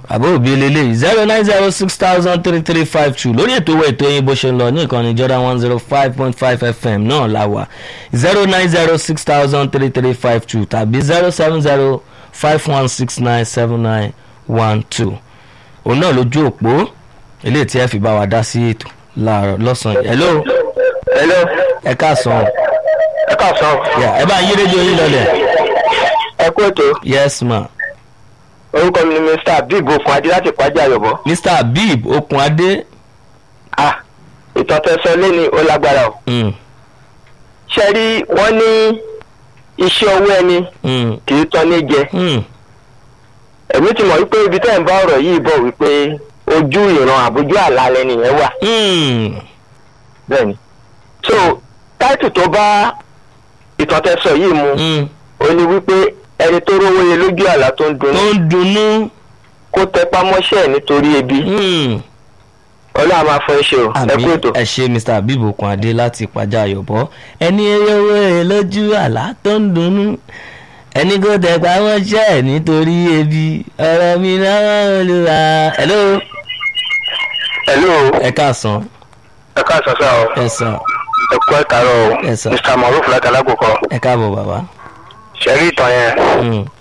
àbó òbí lélẹ̀ zero nine zero six thousand three three five two lórí ètò owó ètò yín bó ṣe ń lọ ní ìkànnì Jordan one zero five point five fm náà la wà zero nine zero six thousand three three five two tàbí zero seven zero five one six nine seven nine one two òun náà lójú òpó eléyìí tí ẹ fi bá wa dá sí ètò láàárọ̀ lọ́sàn-án hello hello ẹ káàsán ẹ káàsán Yeah, ẹ bá yí rédíò yín lọlẹ̀ ẹ kú ètò yes ma orúkọ mi ni mr abib okun adé láti pàjá àyọ̀bọ̀ mr habib okunade ah ìtàn tẹsán lẹ́ni ó lágbára o mm, ṣe rí wọ́n ní iṣẹ́ owó ẹni mm, kì í tán ní jẹ mm, èmi ti mọ̀ wípé ibi tẹ́ ẹ̀ ń bá ọ̀rọ̀ yìí bọ̀ wípé ojú ìran àbójú àlá lẹni yẹn wà mm. bẹ́ẹ̀ ni so táìtù tó bá ìtàn tẹsán yìí mu Mm. ó ní wípé ẹni tó rówó yẹ lójú àlá tó ń tó dunnú ń dunnú kó tẹpá mọ́ṣẹ́ ẹ̀ nítorí ebi mm. ọlọ́run máa fọ iṣẹ́ o ẹ àmì kú ètò. ẹ ṣe mr habib okunade láti pàjá àyọ̀bọ̀ ẹni owó ẹ lójú àlá tó ń dunnú ẹni kò tẹpá mọ́ṣẹ́ ẹ̀ nítorí ebi ọ̀rọ̀ mi lọ́wọ́ olúwa hello hello ẹ káàsán ẹ káàsán sá o ẹ sàn ẹ kú ẹ kàárọ̀ o Yes, sir. mr maruf láti alákòókò ẹ káàbọ̀ bàbá ṣẹ́rí ìtàn yẹn Mm,